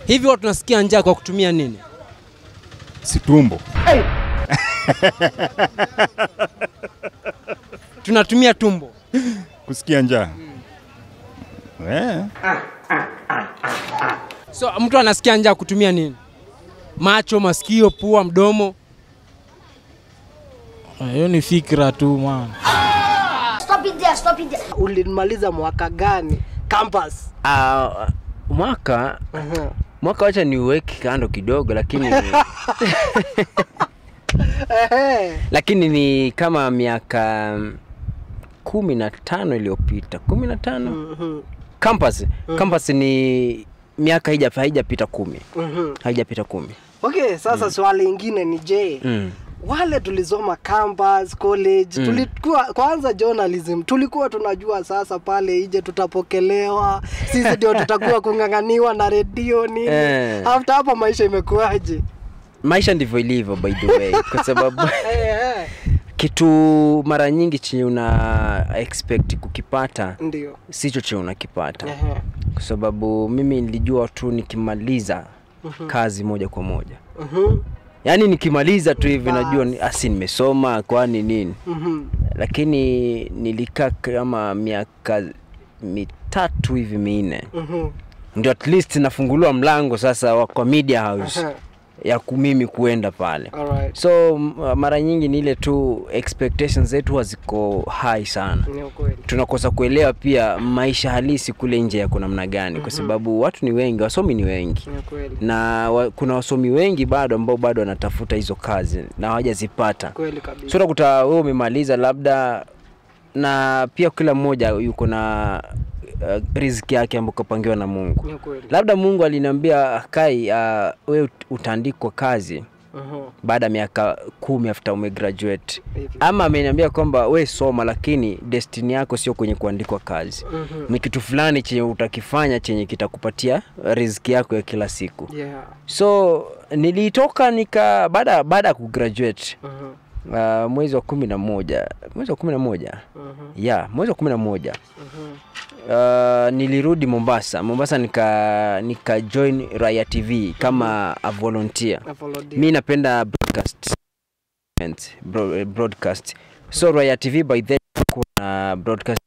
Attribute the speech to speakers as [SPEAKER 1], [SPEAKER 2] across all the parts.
[SPEAKER 1] Hivi watu tunasikia njaa kwa kutumia nini?
[SPEAKER 2] si tumbo.
[SPEAKER 1] Tunatumia tumbo.
[SPEAKER 2] Kusikia njaa eh,
[SPEAKER 1] So mtu anasikia njaa kutumia nini? Macho, masikio, pua, mdomo.
[SPEAKER 3] Hiyo ni fikra tu man.
[SPEAKER 4] Stop it there, stop it there.
[SPEAKER 5] Ulimaliza mwaka gani campus?
[SPEAKER 6] Uh, mwaka
[SPEAKER 5] Aha.
[SPEAKER 6] mwaka wacha niuweke kando kidogo, lakini
[SPEAKER 5] Ehe.
[SPEAKER 6] lakini ni kama miaka kumi na tano iliyopita kumi na tano
[SPEAKER 5] Mhm.
[SPEAKER 6] campus campus ni miaka haija- haijapita kumi
[SPEAKER 5] Mhm.
[SPEAKER 6] haijapita kumi
[SPEAKER 5] Okay, sasa swali ingine ni je,
[SPEAKER 6] mm.
[SPEAKER 5] wale tulisoma campus college tulikuwa kwanza journalism tulikuwa tunajua sasa pale ije tutapokelewa sisi ndio tutakuwa kung'ang'aniwa na redio nini
[SPEAKER 6] Eh.
[SPEAKER 5] after hapo maisha imekuwaje
[SPEAKER 6] maisha ndivyo ilivyo by the way kwa sababu
[SPEAKER 5] Eh, eh.
[SPEAKER 6] kitu mara nyingi chenye una expect kukipata
[SPEAKER 5] ndio
[SPEAKER 6] sicho chenye unakipata
[SPEAKER 5] Ehe.
[SPEAKER 6] kwa sababu mimi nilijua tu nikimaliza kazi moja kwa moja
[SPEAKER 5] Mhm.
[SPEAKER 6] yaani nikimaliza tu hivi
[SPEAKER 5] Bas.
[SPEAKER 6] najua ni- asi nimesoma kwani nini
[SPEAKER 5] Mhm.
[SPEAKER 6] lakini nilikaa kama miaka mitatu hivi minne
[SPEAKER 5] Mhm.
[SPEAKER 6] ndio at least nafunguliwa mlango sasa wa kwa media house
[SPEAKER 5] Aha.
[SPEAKER 6] ya ku- mimi kuenda pale
[SPEAKER 5] Alright.
[SPEAKER 6] so m- mara nyingi ni ile tu expectations zetu haziko high sana
[SPEAKER 5] Ni ukweli.
[SPEAKER 6] tunakosa kuelewa pia maisha halisi kule nje yako namna gani kwa sababu watu ni wengi wasomi ni wengi
[SPEAKER 5] Ni ukweli.
[SPEAKER 6] na wa, kuna wasomi wengi bado ambao bado wanatafuta hizo kazi na hawajazipata
[SPEAKER 5] Kweli kabisa.
[SPEAKER 6] so utakuta wewe umemaliza labda na pia kila mmoja yuko na uh, riziki yake ambayo kapangiwa na mungu
[SPEAKER 5] Ni ukweli.
[SPEAKER 6] labda mungu aliniambia kai uh, we utaandikwa kazi
[SPEAKER 5] Mhm.
[SPEAKER 6] baada ya miaka kumi after umegraduate
[SPEAKER 5] Hivi.
[SPEAKER 6] ama ameniambia kwamba we soma lakini destiny yako sio kwenye kuandikwa kazi
[SPEAKER 5] Mhm.
[SPEAKER 6] ni kitu fulani chenye utakifanya chenye kitakupatia riziki yako ya kila siku
[SPEAKER 5] Yeah.
[SPEAKER 6] so nilitoka nika baada baada ya kugraduate
[SPEAKER 5] Mhm.
[SPEAKER 6] uh, mwezi wa kumi na moja mwezi wa kumi na moja
[SPEAKER 5] Mhm.
[SPEAKER 6] ya mwezi wa kumi na moja
[SPEAKER 5] Mhm.
[SPEAKER 6] uh, nilirudi mombasa mombasa nika nika join raya tv kama a volunteer
[SPEAKER 5] Na volunteer.
[SPEAKER 6] mi napenda broadcast bro- broadcast so raya tv by then kuna broadcast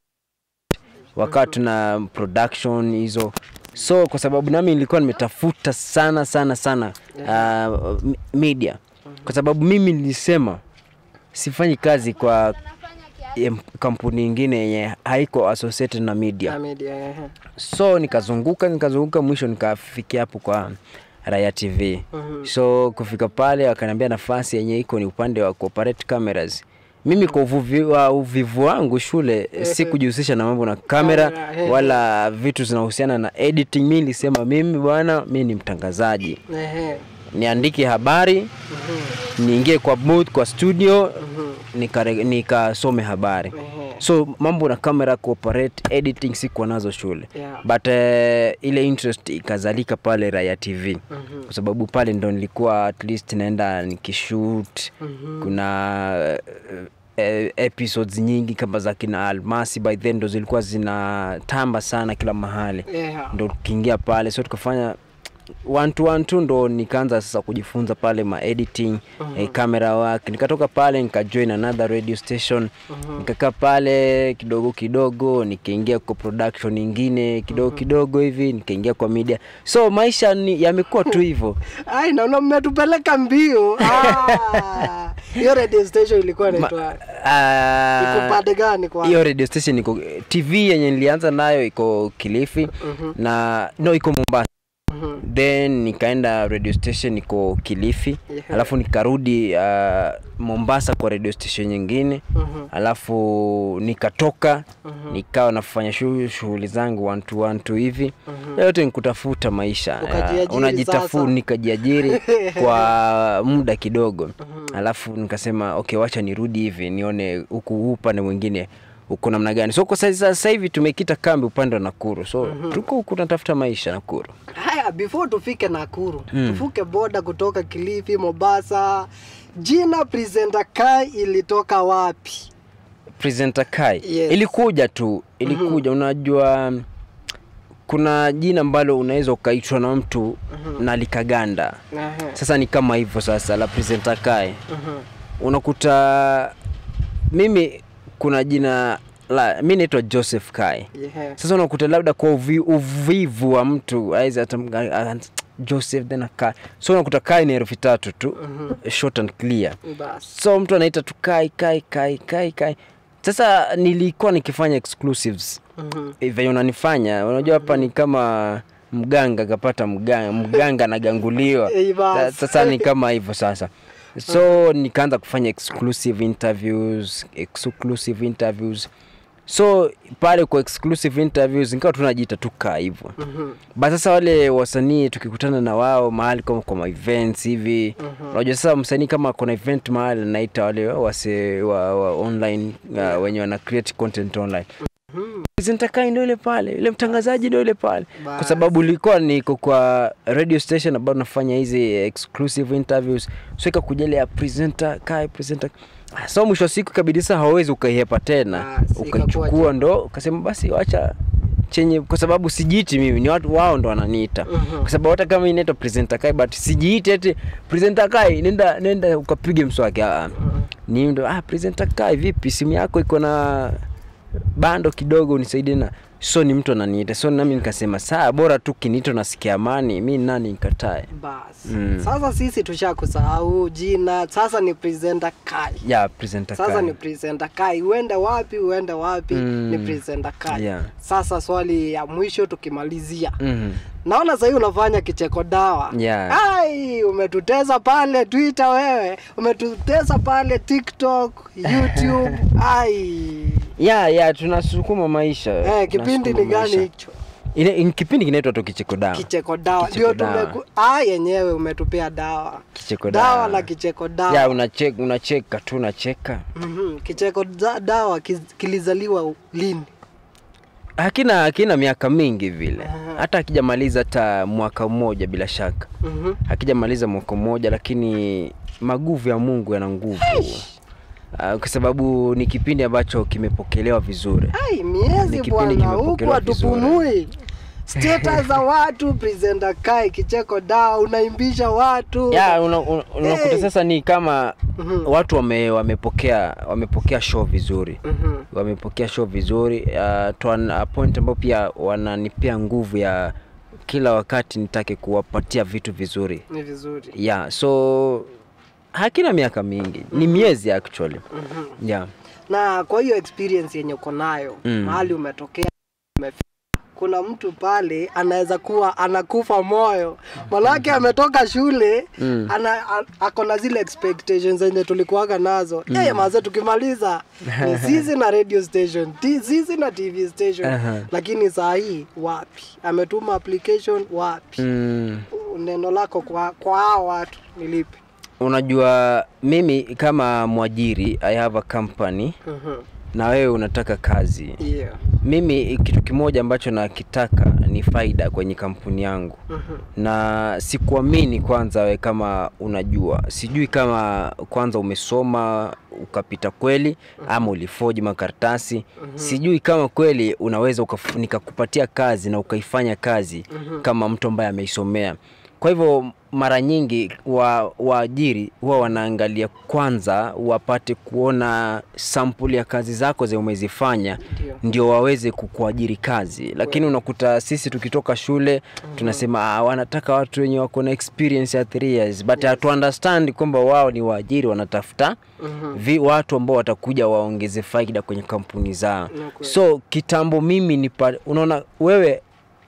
[SPEAKER 6] wakati tuna production hizo so kwa sababu nami nilikuwa nimetafuta sana sana sana uh, m- media kwa sababu mimi nilisema sifanyi kazi kwa em, kampuni ingine yenye haiko associated na media
[SPEAKER 5] Na media, ehe.
[SPEAKER 6] so nikazunguka nikazunguka mwisho nikafikia hapo kwa raya tv
[SPEAKER 5] Mhm.
[SPEAKER 6] so kufika pale wakaniambia nafasi yenye iko ni upande wa corporate cameras mimi kwa uvuvi, wa uvivu wangu shule si kujihusisha na mambo na kamera
[SPEAKER 5] Kamera, ehe.
[SPEAKER 6] wala vitu zinahusiana na editing mi nilisema mimi bwana mi ni mtangazaji
[SPEAKER 5] Ehe.
[SPEAKER 6] niandike habari niingie kwa booth, kwa studio
[SPEAKER 5] Mhm.
[SPEAKER 6] nikare- nikasome habari
[SPEAKER 5] Ehe.
[SPEAKER 6] so mambo na camera cooperate editing sikuwa nazo shule
[SPEAKER 5] Yeah.
[SPEAKER 6] but uh, ile interest ikazalika pale raya tv
[SPEAKER 5] Mhm.
[SPEAKER 6] kwa sababu pale ndo nilikuwa at least naenda nikishoot
[SPEAKER 5] Mhm.
[SPEAKER 6] kuna uh, uh, episodes nyingi kama za kina almasi by then ndo zilikuwa zinatamba sana kila mahali
[SPEAKER 5] Yeah.
[SPEAKER 6] ndo tukiingia pale so tukafanya one to one tu ndo nikaanza sasa kujifunza pale ma editing eh, camera work nikatoka pale nikajoin another radio station nikakaa pale kidogo kidogo nikaingia kwa production ingine kidogo kidogo hivi nikaingia kwa media so maisha ni yamekuwa tu hivyo
[SPEAKER 5] Ai, naona mmetupeleka mbio. Ah, Hiyo radio station ilikuwa inaitwa
[SPEAKER 6] Ah,
[SPEAKER 5] iko pande gani kwa?
[SPEAKER 6] hiyo radio station iko tv yenye nilianza nayo iko kilifi na no iko mombasa
[SPEAKER 5] Mhm.
[SPEAKER 6] then nikaenda radio station iko kilifi
[SPEAKER 5] Yeah.
[SPEAKER 6] alafu nikarudi uh, mombasa kwa radio station nyingine
[SPEAKER 5] Mhm.
[SPEAKER 6] alafu nikatoka nikawa nafanya shu- shughuli zangu one to one to hivi yote ni kutafuta maisha
[SPEAKER 5] Ukajiajiri
[SPEAKER 6] uh, unajitafu
[SPEAKER 5] sasa.
[SPEAKER 6] nikajiajiri kwa muda kidogo alafu nikasema okay wacha nirudi hivi nione huku huu upande mwingine uko namna gani so kwa sasa sasa hivi tumekita kambi upande wa nakuru so tuko huku tunatafuta maisha nakuru
[SPEAKER 5] Haya, before tufike Nakuru, tuvuke boda kutoka Kilifi, Mombasa. Jina presenter Kai ilitoka wapi?
[SPEAKER 6] presenter kai
[SPEAKER 5] Yes.
[SPEAKER 6] ilikuja tu ilikuja unajua kuna jina ambalo unaweza ukaitwa na mtu na likaganda
[SPEAKER 5] Ehe,
[SPEAKER 6] sasa ni kama hivyo sasa la presenter Kai
[SPEAKER 5] mhm.
[SPEAKER 6] unakuta mimi kuna jina la mi naitwa Joseph Kai
[SPEAKER 5] Yeah.
[SPEAKER 6] sasa unakuta labda kwa uvi, uvivu wa mtu aiza Joseph then Kai so unakuta Kai ni herufi tatu tu short and clear
[SPEAKER 5] Bas.
[SPEAKER 6] so mtu anaita tu Kai Kai Kai Kai Kai sasa nilikuwa nikifanya exclusives
[SPEAKER 5] Mhm.
[SPEAKER 6] Eh, venye unanifanya unajua hapa ni kama mganga kapata mganga mganga anaganguliwa
[SPEAKER 5] Eh, bas.
[SPEAKER 6] Sa- sasa ni kama hivyo sasa so nikaanza kufanya exclusive interviews exclusive interviews so pale kwa exclusive interviews nikawa tunajiita tu kaa hivyo
[SPEAKER 5] Mhm.
[SPEAKER 6] ba sasa wale wasanii tukikutana na wao mahali kama kwa ma events hivi unajua sasa msanii kama kuna event mahali naita wale wase wa, wa online uh, wenye wana create content online presenter Kai ndio ile pale yule mtangazaji ndio ile pale kwa
[SPEAKER 5] Bas.
[SPEAKER 6] sababu ulikuwa niko kwa radio station ambao nafanya hizi exclusive interviews so ikakuja ile ya presenter Kai presenter Ah, so mwisho wa siku kabidi sasa hawezi ukaihepa tena
[SPEAKER 5] Bas,
[SPEAKER 6] ukaichukua
[SPEAKER 5] ikakuwa
[SPEAKER 6] ndo ukasema basi wacha chenye kwa sababu sijiiti mimi ni watu wao ndo wananiita
[SPEAKER 5] Mhm.
[SPEAKER 6] kwa sababu hata kama inaitwa presenter Kai but sijiiti eti presenter Kai nenda nenda ukapige mswaki ah, ah. ni ndo ah presenter Kai vipi simu yako iko na bando kidogo unisaidie na so ni mtu ananiita so nami nikasema saa bora tu kiniito nasikia amani mi nani nikatae
[SPEAKER 5] Bas.
[SPEAKER 6] Mm.
[SPEAKER 5] Sasa sisi tushakusahau jina, sasa ni presenter Kai.
[SPEAKER 6] ya presenter
[SPEAKER 5] Sasa
[SPEAKER 6] Kai.
[SPEAKER 5] ni presenter Kai, uende wapi uende wapi
[SPEAKER 6] Mm.
[SPEAKER 5] ni presenter Kai.
[SPEAKER 6] Yeah.
[SPEAKER 5] Sasa swali ya mwisho tukimalizia,
[SPEAKER 6] Mhm.
[SPEAKER 5] naona sahii unafanya kicheko dawa.
[SPEAKER 6] Yeah.
[SPEAKER 5] Ai, umetutesa pale Twitter wewe, umetutesa pale TikTok, YouTube. Ai,
[SPEAKER 6] ya ya tunasukuma maisha
[SPEAKER 5] eh, kipindi ni
[SPEAKER 6] tunasukuma
[SPEAKER 5] gani
[SPEAKER 6] maisha.
[SPEAKER 5] hicho?
[SPEAKER 6] Ile in- kipindi kinaitwa tu kicheko dawa
[SPEAKER 5] Kicheko dawa
[SPEAKER 6] Kicheko
[SPEAKER 5] ndio
[SPEAKER 6] dawa.
[SPEAKER 5] tumeku... ah, yenyewe umetupea dawa
[SPEAKER 6] kicheko
[SPEAKER 5] dawa
[SPEAKER 6] dawa
[SPEAKER 5] na kicheko dawa
[SPEAKER 6] ya unacheka unacheka tu unacheka
[SPEAKER 5] Mhm, kicheko da, dawa kiz- kilizaliwa lini?
[SPEAKER 6] hakina hakina miaka mingi vile
[SPEAKER 5] Aha.
[SPEAKER 6] hata akijamaliza hata mwaka mmoja bila shaka
[SPEAKER 5] Mhm.
[SPEAKER 6] hakijamaliza mwaka mmoja lakini maguvu ya mungu yana nguvu uh, kwa sababu ni kipindi ambacho kimepokelewa vizuri
[SPEAKER 5] Ai,
[SPEAKER 6] Ni
[SPEAKER 5] miezi
[SPEAKER 6] kipindi
[SPEAKER 5] bwana, huku
[SPEAKER 6] kimepokelewa
[SPEAKER 5] hatupumui. Status za watu presenter Kai kicheko dawa unaimbisha watu.
[SPEAKER 6] ya una, una, unakuta
[SPEAKER 5] Hey.
[SPEAKER 6] sasa ni kama
[SPEAKER 5] Mhm.
[SPEAKER 6] watu wame, wamepokea wamepokea show vizuri
[SPEAKER 5] Mhm.
[SPEAKER 6] wamepokea show vizuri uh, to an, a point ambao pia wananipea nguvu ya kila wakati nitake kuwapatia vitu vizuri
[SPEAKER 5] Ni vizuri.
[SPEAKER 6] yeah so hakina miaka mingi ni miezi actually
[SPEAKER 5] Mhm.
[SPEAKER 6] yeah
[SPEAKER 5] Na kwa hiyo experience yenye uko nayo
[SPEAKER 6] Mm.
[SPEAKER 5] mahali umetokea umefika, kuna mtu pale anaweza kuwa anakufa moyo, manake ametoka shule
[SPEAKER 6] Mm.
[SPEAKER 5] ana, a- ako na zile expectations zenye tulikuwaga nazo mm. Hey, maze tukimaliza ni sisi na radio station ti- sisi na TV station
[SPEAKER 6] Aha.
[SPEAKER 5] lakini saa hii wapi, ametuma application wapi?
[SPEAKER 6] mm.
[SPEAKER 5] Neno lako kwa kwa hao watu ni lipi?
[SPEAKER 6] unajua mimi kama mwajiri i have a company
[SPEAKER 5] Mhm.
[SPEAKER 6] na wewe unataka kazi
[SPEAKER 5] Yeah.
[SPEAKER 6] mimi kitu kimoja ambacho nakitaka ni faida kwenye kampuni yangu
[SPEAKER 5] Mhm.
[SPEAKER 6] na sikuamini kwanza we kama unajua sijui kama kwanza umesoma ukapita kweli ama ulifoji makaratasi sijui kama kweli unaweza ukaf- nikakupatia kazi na ukaifanya kazi kama mtu ambaye ameisomea kwa hivyo mara nyingi wa waajiri huwa wanaangalia kwanza wapate kuona sampuli ya kazi zako zenye umezifanya
[SPEAKER 5] Ndio.
[SPEAKER 6] ndio waweze kukuajiri kazi lakini unakuta sisi tukitoka shule tunasema ah, wanataka watu wenye wako na experience ya 3 years but hatu understand kwamba wao ni waajiri wanatafuta
[SPEAKER 5] Mhm.
[SPEAKER 6] vi, watu ambao watakuja waongeze faida kwenye kampuni zao
[SPEAKER 5] Ni kweli.
[SPEAKER 6] so kitambo mimi ni pa, unaona wewe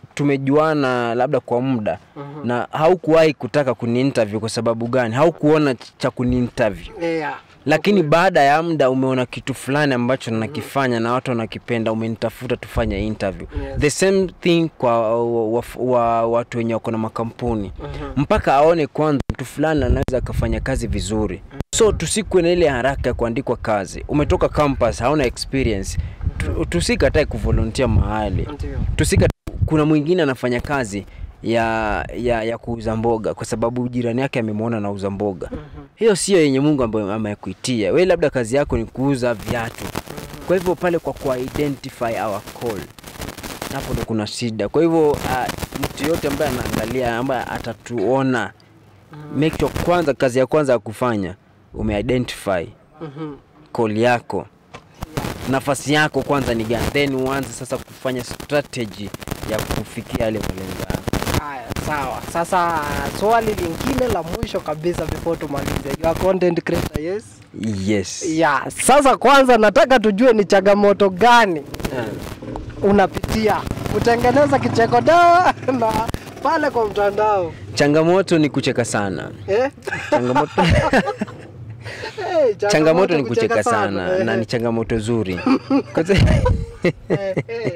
[SPEAKER 6] tumejuana labda kwa muda
[SPEAKER 5] Mhm.
[SPEAKER 6] na haukuwahi kutaka kuniinterview kwa sababu gani haukuona cha kuniinterview
[SPEAKER 5] Yeah.
[SPEAKER 6] lakini baada ya muda umeona kitu fulani ambacho nakifanya na watu wanakipenda umenitafuta tufanye interview
[SPEAKER 5] Yes.
[SPEAKER 6] the same thing kwa wa, wa, wa, watu wenye wako na makampuni
[SPEAKER 5] Mhm.
[SPEAKER 6] mpaka aone kwanza mtu fulani anaweza akafanya kazi vizuri so tusikwe na ile haraka ya kuandikwa kazi umetoka campus hauna experience Tu- tusikatae kuvolunteer mahali
[SPEAKER 5] Ndio.
[SPEAKER 6] tusika kuna mwingine anafanya kazi ya ya, ya kuuza mboga kwa sababu jirani yake amemwona anauza mboga hiyo sio yenye mungu ambayo amekuitia we labda kazi yako ni kuuza viatu kwa hivyo pale kwa ku identify our call hapo ndo kuna shida. Kwa hivyo uh, mtu yote ambaye anaangalia ambaye atatuona make sure kwanza, kazi ya kwanza ya kufanya umeidentify
[SPEAKER 5] Mhm.
[SPEAKER 6] call yako, nafasi yako kwanza ni gani, then uanze sasa kufanya strategy ya kufikia yale malengo yako.
[SPEAKER 5] Haya, sawa. Sasa swali lingine la mwisho kabisa before tumalize. You are content creator, yes?
[SPEAKER 6] Yes.
[SPEAKER 5] Yeah. Sasa kwanza nataka tujue ni changamoto gani unapitia kutengeneza kicheko dawa na pale kwa mtandao
[SPEAKER 6] Changamoto ni kucheka sana.
[SPEAKER 5] eh?
[SPEAKER 6] Changamoto,
[SPEAKER 5] Hey,
[SPEAKER 6] changamoto ni kucheka sana
[SPEAKER 5] eh,
[SPEAKER 6] na ni changamoto zuri. Kwa sababu-
[SPEAKER 5] eh, eh.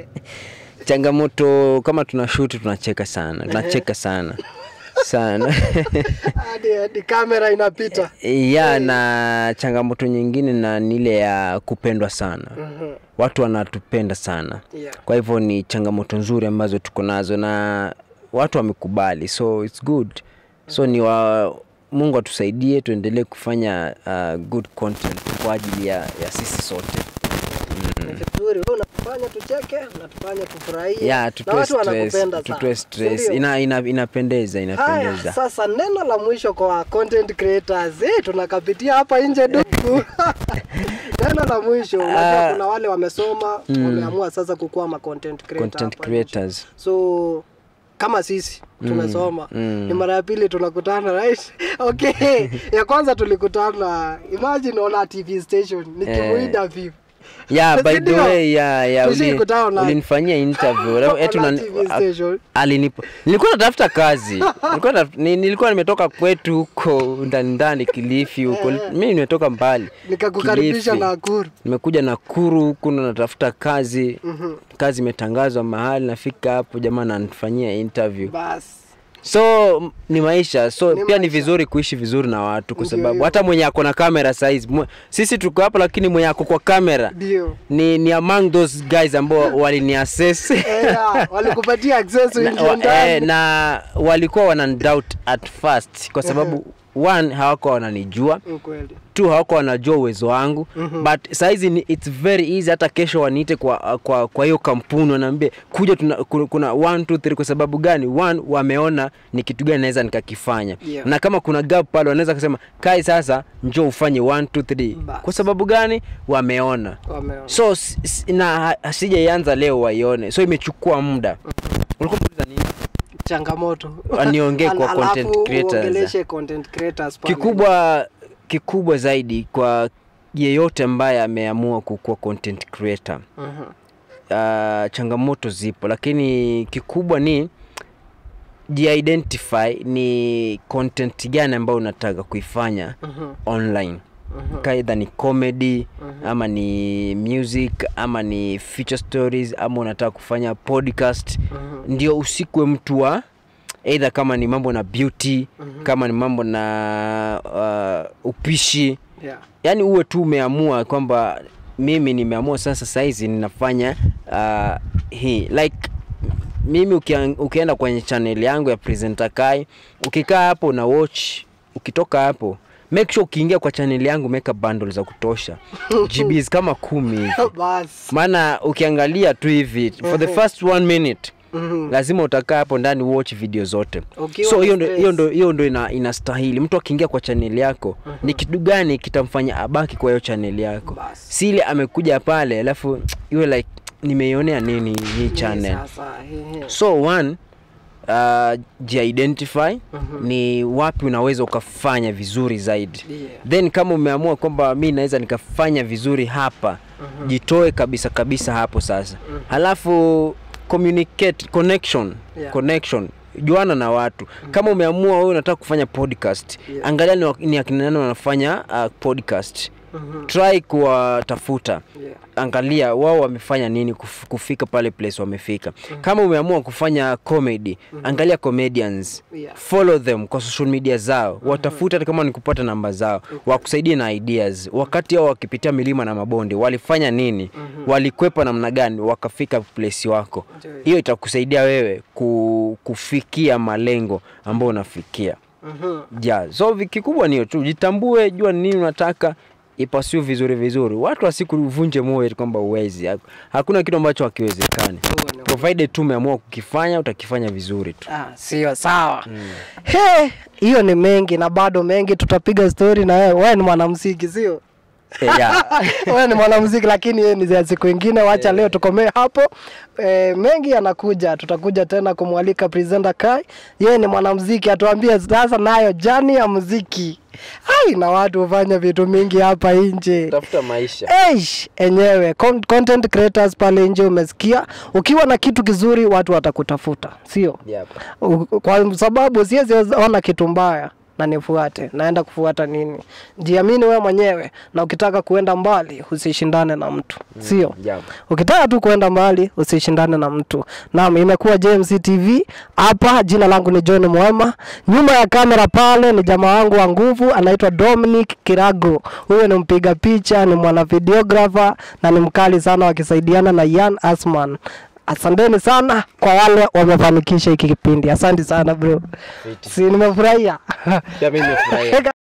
[SPEAKER 6] changamoto kama tuna shoot tunacheka sana, tunacheka sana sana
[SPEAKER 5] hadi hadi kamera inapita
[SPEAKER 6] ya na changamoto nyingine na ni ile ya kupendwa sana
[SPEAKER 5] Mhm.
[SPEAKER 6] watu wanatupenda sana
[SPEAKER 5] Yeah.
[SPEAKER 6] kwa hivyo ni changamoto nzuri ambazo tuko nazo na watu wamekubali so it's good so ni wa mungu atusaidie tuendelee kufanya uh, good content kwa ajili ya, ya sisi sote
[SPEAKER 5] Ni vizuri wewe unatufanya tucheke unatufanya tufurahie
[SPEAKER 6] ya
[SPEAKER 5] na
[SPEAKER 6] tutoe
[SPEAKER 5] watu
[SPEAKER 6] stress,
[SPEAKER 5] wanakupenda
[SPEAKER 6] tutoe
[SPEAKER 5] sana
[SPEAKER 6] stress.
[SPEAKER 5] si ndio?
[SPEAKER 6] Ina, ina, inapendeza
[SPEAKER 5] Haya,
[SPEAKER 6] inapendeza
[SPEAKER 5] sasa neno la mwisho kwa content creators eh, tunakapitia hapa nje duku neno la mwisho unajua
[SPEAKER 6] Ah.
[SPEAKER 5] kuna wale wamesoma wameamua sasa kukuwa ma content creator
[SPEAKER 6] content
[SPEAKER 5] hapa nje.
[SPEAKER 6] creators
[SPEAKER 5] so kama sisi tumesoma
[SPEAKER 6] mm.
[SPEAKER 5] ni mara ya pili tunakutana right okay ya kwanza tulikutana imagine ona tv station nikimuida vipi
[SPEAKER 6] yeah by the
[SPEAKER 5] Sindio?
[SPEAKER 6] way yeah, yeah, uli,
[SPEAKER 5] Tushikutana na-
[SPEAKER 6] ulinifanyia interview Eti
[SPEAKER 5] Ona
[SPEAKER 6] unani-
[SPEAKER 5] TV station.
[SPEAKER 6] alinipo nilikuwa natafuta kazi nilikuwa, natafuta- ni, nilikuwa nimetoka kwetu huko ndani ndani Kilifi huko mimi nimetoka mbali
[SPEAKER 5] nikakukaribisha
[SPEAKER 6] Kilifi.
[SPEAKER 5] Nakuru
[SPEAKER 6] nimekuja Nakuru huku na natafuta kazi
[SPEAKER 5] Mhm.
[SPEAKER 6] kazi imetangazwa mahali nafika hapo jamaa ananifanyia interview
[SPEAKER 5] basi
[SPEAKER 6] so m- ni maisha so
[SPEAKER 5] Ni
[SPEAKER 6] pia ni
[SPEAKER 5] maisha.
[SPEAKER 6] vizuri kuishi vizuri na watu kwa
[SPEAKER 5] Ndio
[SPEAKER 6] sababu
[SPEAKER 5] hiyo.
[SPEAKER 6] hata mwenye ako na kamera saizi mwe- sisi tuko hapa lakini mwenye ako kwa kamera
[SPEAKER 5] ndio
[SPEAKER 6] ni, ni among those guys ambao waliniassess
[SPEAKER 5] Eh, yeah, walikupatia access
[SPEAKER 6] na,
[SPEAKER 5] uingie
[SPEAKER 6] wa, eh,
[SPEAKER 5] ndani
[SPEAKER 6] na walikuwa wanandoubt at first kwa sababu one hawakuwa wananijua
[SPEAKER 5] ukweli
[SPEAKER 6] tu hawakuwa wanajua uwezo wangu mm-hmm. but saizi ni, it's very easy hata kesho waniite kwa kwa kwa hiyo kampuni wanaambia kuja tuna, kuna, kuna one, two, three. kwa sababu gani one wameona ni kitu gani naweza nikakifanya
[SPEAKER 5] Yeah.
[SPEAKER 6] na kama kuna gap pale wanaweza kusema kai sasa njoo ufanye one, two, three.
[SPEAKER 5] Bas.
[SPEAKER 6] kwa sababu gani wameona
[SPEAKER 5] wameona
[SPEAKER 6] so s- s- na ha- sijaianza leo waione so imechukua muda ulikuwa unauliza nini
[SPEAKER 5] changamoto
[SPEAKER 6] Niongee kwa
[SPEAKER 5] Al-
[SPEAKER 6] content
[SPEAKER 5] alafu
[SPEAKER 6] creators.
[SPEAKER 5] uongeleshe content creators pale.
[SPEAKER 6] kikubwa kikubwa zaidi kwa yeyote ambaye ameamua kukuwa content creator
[SPEAKER 5] Mhm.
[SPEAKER 6] uh, changamoto zipo lakini kikubwa ni jiidentify ni content gani ambayo unataka kuifanya
[SPEAKER 5] Mhm.
[SPEAKER 6] online
[SPEAKER 5] Mhm.
[SPEAKER 6] kaidha ni comedy ama ni music ama ni feature stories ama unataka kufanya podcast
[SPEAKER 5] Mhm.
[SPEAKER 6] ndio usikwe mtu wa eidha kama ni mambo na beauty kama ni mambo na uh, upishi
[SPEAKER 5] Yeah.
[SPEAKER 6] yaani uwe tu umeamua kwamba mimi nimeamua sasa saizi ninafanya uh, hii like mimi ukia, ukienda kwenye channel yangu ya presenter kai ukikaa hapo na watch ukitoka hapo make sure ukiingia kwa channel yangu meka bundle za kutosha gbs kama kumi hivi
[SPEAKER 5] Bas.
[SPEAKER 6] maana ukiangalia tu hivi for the first one minute
[SPEAKER 5] Mhm.
[SPEAKER 6] lazima utakaa hapo ndani watch video zote
[SPEAKER 5] Ukiwa
[SPEAKER 6] so
[SPEAKER 5] na
[SPEAKER 6] hiyo ndo-
[SPEAKER 5] stress.
[SPEAKER 6] hiyo ndo hiyo ndo ina, inastahili mtu akiingia kwa chaneli yako ni kitu gani kitamfanya abaki kwa hiyo chaneli yako
[SPEAKER 5] Basi.
[SPEAKER 6] si ile amekuja pale alafu iwe like nimeionea nini hii channel
[SPEAKER 5] Sasa, he, he.
[SPEAKER 6] so one uh, jiidentify ni wapi unaweza ukafanya vizuri zaidi
[SPEAKER 5] Yeah.
[SPEAKER 6] then kama umeamua kwamba mi naweza nikafanya vizuri hapa jitoe kabisa kabisa hapo sasa halafu communicate connection
[SPEAKER 5] Yeah.
[SPEAKER 6] connection juana na watu kama umeamua wewe unataka kufanya podcast
[SPEAKER 5] Yeah.
[SPEAKER 6] angalia ni, wa- ni akina nani wanafanya uh, podcast
[SPEAKER 5] Mhm.
[SPEAKER 6] try kuwatafuta
[SPEAKER 5] Yeah.
[SPEAKER 6] angalia wao wamefanya nini kuf- kufika pale place wamefika kama umeamua kufanya comedy angalia comedians
[SPEAKER 5] Yeah.
[SPEAKER 6] follow them kwa social media zao watafute hata kama ni kupata namba zao wakusaidie na ideas wakati hao wakipitia milima na mabonde walifanya nini walikwepa namna gani wakafika place wako
[SPEAKER 5] Ndio.
[SPEAKER 6] hiyo itakusaidia wewe ku, kufikia malengo ambayo unafikia
[SPEAKER 5] Mhm.
[SPEAKER 6] ja so vi- kikubwa niyo tu jitambue jua ni nini unataka ipasiu vizuri vizuri watu wasikuvunje moyo eti kwamba uwezi hakuna kitu ambacho hakiwezekani
[SPEAKER 5] Huo ni
[SPEAKER 6] provided tu umeamua kukifanya utakifanya vizuri tu
[SPEAKER 5] Ah, sio sawa. He, hiyo ni mengi na bado mengi, tutapiga story na wewe. Wewe ni mwanamuziki sio?
[SPEAKER 6] Eh, yeah.
[SPEAKER 5] wewe ni mwanamuziki lakini yeye ni za siku ingine. Wacha leo tukomee hapo. E, mengi yanakuja, tutakuja tena kumwalika presenter Kai. Yeye ni mwanamuziki, atuambie sasa nayo jani ya muziki. Ai, na watu hufanya vitu mingi hapa nje.
[SPEAKER 6] tafuta maisha
[SPEAKER 5] Eish, enyewe con- content creators pale nje umesikia, ukiwa na kitu kizuri watu watakutafuta, sio?
[SPEAKER 6] Yep.
[SPEAKER 5] U- kwa sababu siwezi ona kitu mbaya na nifuate, naenda kufuata nini? Jiamini wewe mwenyewe, na ukitaka kuenda mbali usishindane na mtu, sio?
[SPEAKER 6] Yep.
[SPEAKER 5] Ukitaka tu kuenda mbali usishindane na mtu. Naam, imekuwa JMC TV hapa. Jina langu ni John Mwema, nyuma ya kamera pale ni jamaa wangu wa nguvu anaitwa Dominic Kirago. Huyo ni mpiga picha, ni mwana videographer na ni mkali sana, wakisaidiana na Ian Asman. Asanteni sana kwa wale wamefanikisha hiki kipindi. Asante sana bro, si nimefurahia.
[SPEAKER 6] Pia mimi nimefurahia.